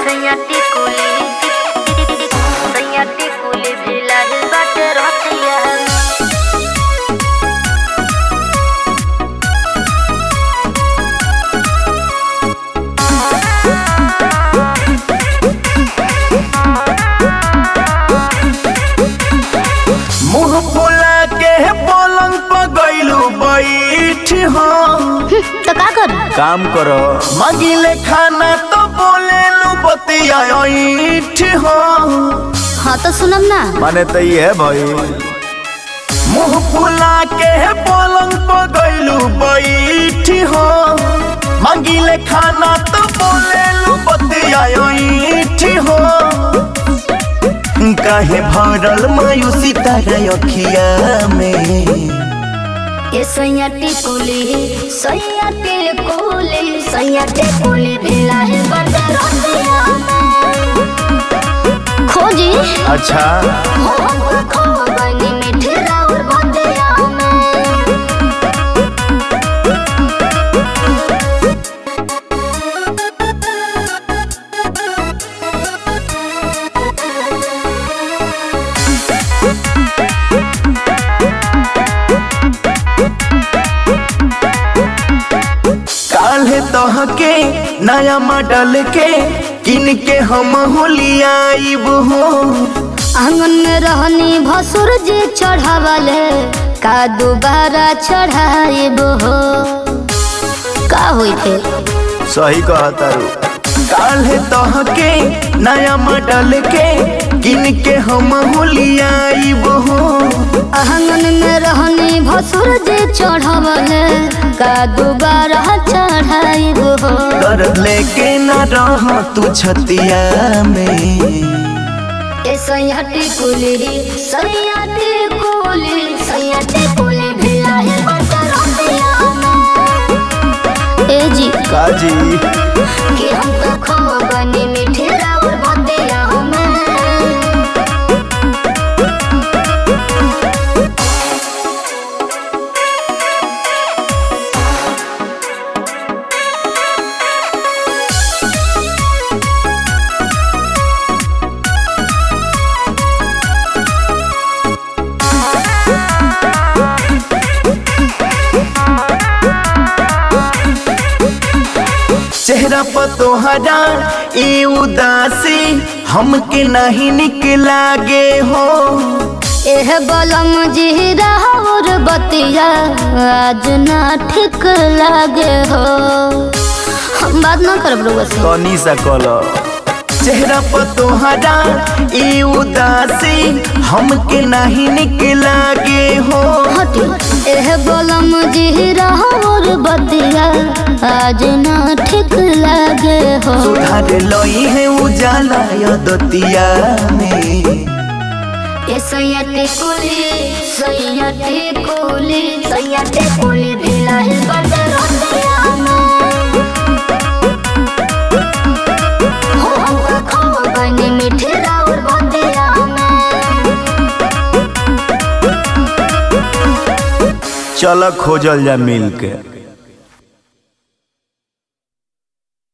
सैयाटी कुली सैयाटी कुली भी लागल बाटे रतिया मुंह फुला के पलंग पर गइलू बैठ हम तो का करू काम करो मगिले खाना तो बोले लू बतिया ऐठ हम हाँ तो सुनम ना माने तो ये है भाई मुंह फुला के पलंग पर गइलू बैठ हम मगिले खाना तो बोले लू बतिया ऐठ हम काहे भरल मायूसी तारा अखिया में ये सैयाटी कुली सैयाटी कुली सैयाटी कुली भी लागल बाटे रतिया खोजी अच्छा हम खो बनी मीठे राउर बतिया में काल्हे तहके नया मॉडल के किन के हम होलियाइब हो आंगन में रहनी भसुर जी चढ़ावले का दोबारा चढ़ाइब हो का होई थे सही कहतारू काल्हे तहके नया मॉडल के किन के हम होलियाइब हो आंगन में रहनी भसुर जी चढ़ावले का दोबारा चढ़ाइब हो कर लेके न रह तू छतिया में ए सैयाटी कुली सैयाटी कुली सैयाटी कुली भी लाहे बसरतिया में ए जी काजी कि हम तो खो बनी मीठे राउर बतिया में चेहरा पर तोहरा ई उदासी हमके नहीं निक लागे हो एह बलम जी राउर बतिया आज ना ठीक लागे हो हम बात ना करब रउआ से तनी सा कलो चेहरा पर तोहरा ई उदासी हमके नहीं निक लागे हो हटी एह बलम जी राउर बतिया आज ना ठीक लागे हो सुधार लई है उजाला यदतिया में ए सैयाटी कुली सैयाटी कुली सैयाटी कुली भी लाहे बसरतिया में हो हम खो बनी मीठे राउर बतिया में चल खोजल जा मिल के